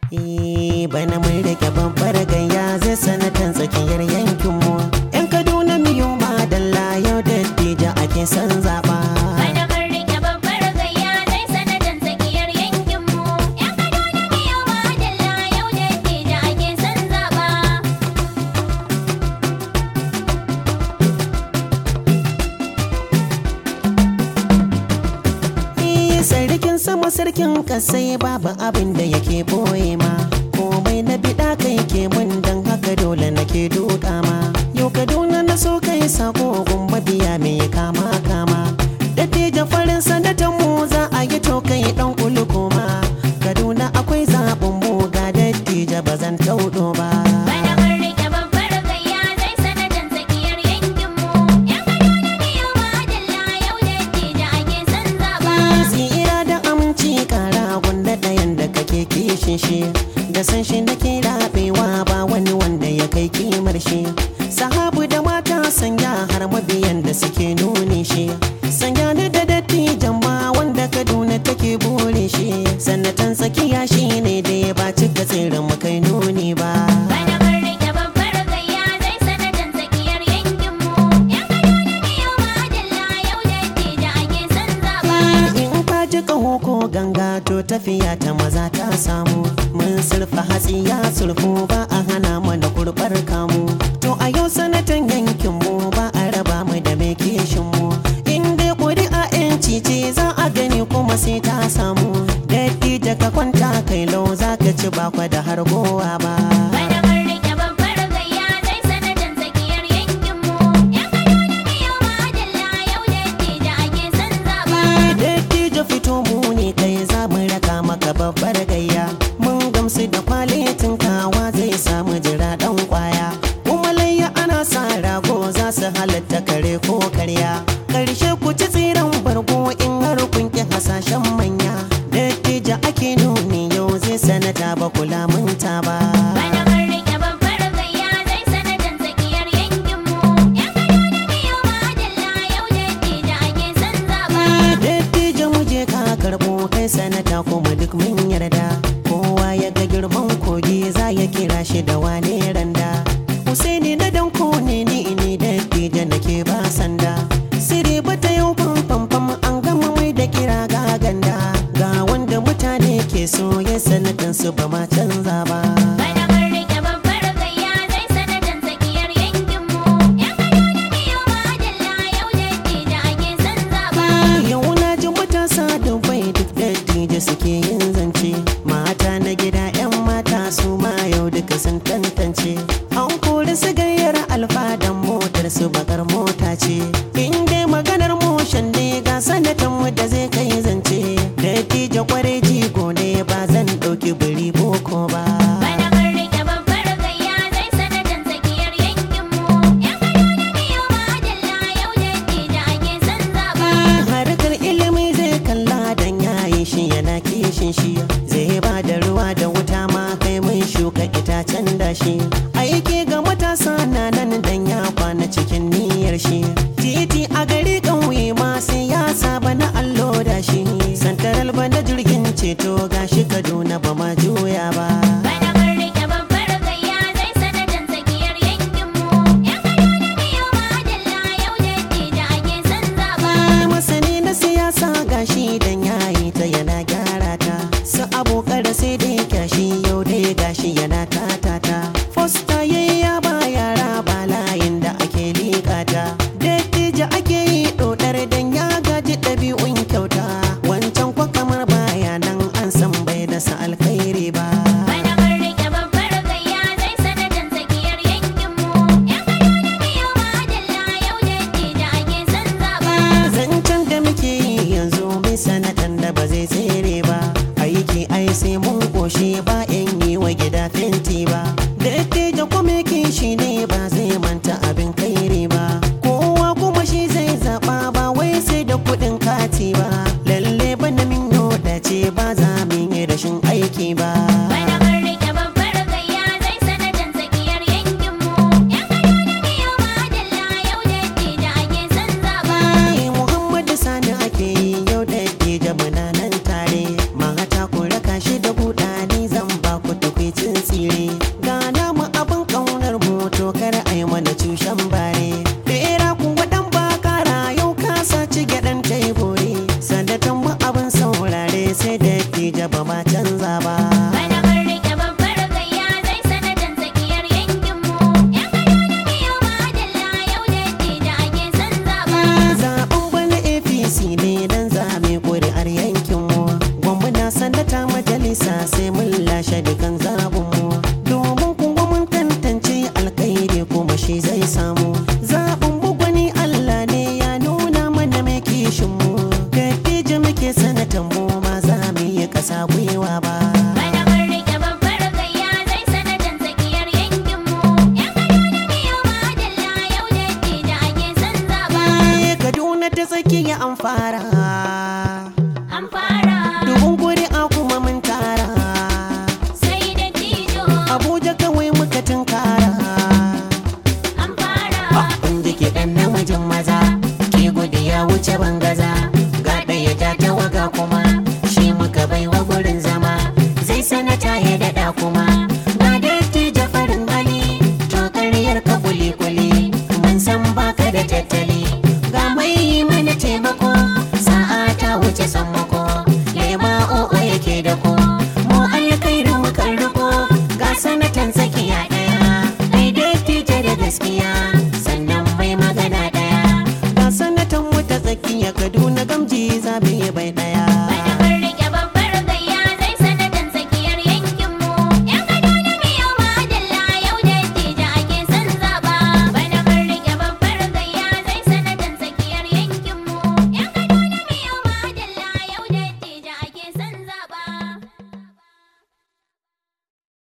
Eh, bana mun rike babbar gayya zai sanatan tsakiyar yankinmu. Yan Kaduna miyo madalla yau da dija ake son zaɓa. Bana mun rike babbar gayya zai sanatan tsakiyar yankinmu. Yan Kaduna biyu madalla yau da dija ake son zaɓa. Eh, sarkin sama sarkin kasai babu abin da yake boye ma. Komai na biɗa kai ke mun dan haka dole nake duka ma. Yau Kaduna na so kai sako gumba biya me kama kama. Dattijan farin sanatan mu za a yi to kai dan kulukuma. Kaduna akwai zaɓin mu ga dattija ba zan taudo ba. Bana mun rike babbar gayya zai sanatan tsakiyar yankinmu. Yan Kaduna biyu madalla yau da dija ake son zaɓa. Tsira da aminci kara gunda ɗayan da kake kishin shi da san shi nake rabewa ba wani wanda ya kai kimar shi sahabu da mata sanya har mabiyan da suke nuni shi sanya ni da dattijan ma wanda kaduna take bore shi sanatan tsakiya shi ne da ya ba cika tsirin mu kai nuni ba Bana mun rike babbar gayya zai sanatan tsakiyar yankinmu. Yan Kaduna biyu madalla yau da dija ake son zaɓa. in ka ji ƙaho ko ganga to tafiya ta maza ta samu mun surfa hatsi ya surfu ba a hana mana kurbar kamu to a yau sanatan yankin mu ba a raba mu da mai kishin mu in dai ƙuri'a yanci ce za a gani kuma sai ta samu dattija ka kwanta kai lau za ka ci bakwa da har gowa ba Bana mun rike babbar gayya zai sanatan tsakiyar yankinmu. Yan Kaduna biyu madalla yau da dija ake son zaɓa. Dattijo fito mu ne kai za mu raka maka babbar gayya mun gamsu da kwalitin kawa zai samu jira dan kwaya kuma layya ana sa rago za su halatta kare ko karya karshe ku ci tsiran bargo in har kun ki hasashen manya dattijo ake nuni yau zai sanata ba kula munta ba Bana mun rike babbar gayya zai sanatan tsakiyar yankinmu. Yan Kaduna biyu madalla yau da dija ake son zaɓa. Dattijo mu je ka karɓo kai sanata kuma duk mun yarda kowa ya ga girman kogi za ya kira shi da wane randa Husaini na danko ne ni ne dattijo nake ba sanda Siri bata yau famfam an gama mai da kira ga ganda ga wanda mutane ke so ya sanatan su ba ma canza ba Bana mun rike babbar gayya zai sanatan tsakiyar yankinmu. Yan Kaduna biyu madalla yau da dija ake son zaɓa. Yau na ji matasa da bai duk dattijai suke yin zance Mata na gida 'yan mata su ma yau duka sun tantance An kori su gayyar alfadan motar su bakar mota ce In dai maganar motion ne ga sanatan mu da zai kai zance Dattijo kware jigo ne ba zan ɗauki biri boko ba Bana mun rike babbar gayya zai sanatan tsakiyar yankinmu. Yan Kaduna biyu madalla yau da dija ake son zaɓa. harkar ilimi zai kalla dan yayi shi yana kishin shi zai ba da ruwa da wuta ma kai mun shuka itacen da shi aiki ga matasa na nan dan ya kwana cikin niyyar shi titi a gari ƙauye ma sai ya saba na allo da shi santaral ba na jirgin ceto gashi kaduna ba ma juya ba Bana mun rike babbar gayya zai sanatan tsakiyar yankinmu. Yan Kaduna biyu madalla yau da dija ake son zaɓa. masani na siyasa gashi dan yayi ta yana gyara ta su abokan da sai dai kyashi yau dai gashi yana tatata fosta yayi ya ba yara ba layin da ake likata dattijo ake yi dodar dan ya gaji ɗabi'un kyauta wancan kwa kamar baya nan an san bai da sa alkhairi ba Bana mun rike babbar gayya zai sanatan tsakiyar yankinmu. Yan Kaduna biyu madalla yau da dija ake son zaɓa. zancen da muke yi yanzu bai sanatan da ba zai tsere ba aiki ai sai mun koshi ba in yi wa gida fenti ba dattijo kuma shi ne ba zai manta abin kairi ba kowa kuma shi zai zaba ba wai sai da kuɗin kati ba lalle bana min yoda ce ba za mu yi rashin aiki ba Bana mun rike babbar gayya zai sanatan tsakiyar yankinmu. Yan Kaduna biyu madalla yau da dija ake son zaɓa. Ai, Muhammadu Sani ake yi yau da ke muna nan tare Mata ku raka shi da buɗa ni zan ba ku sai sanata ya daɗa kuma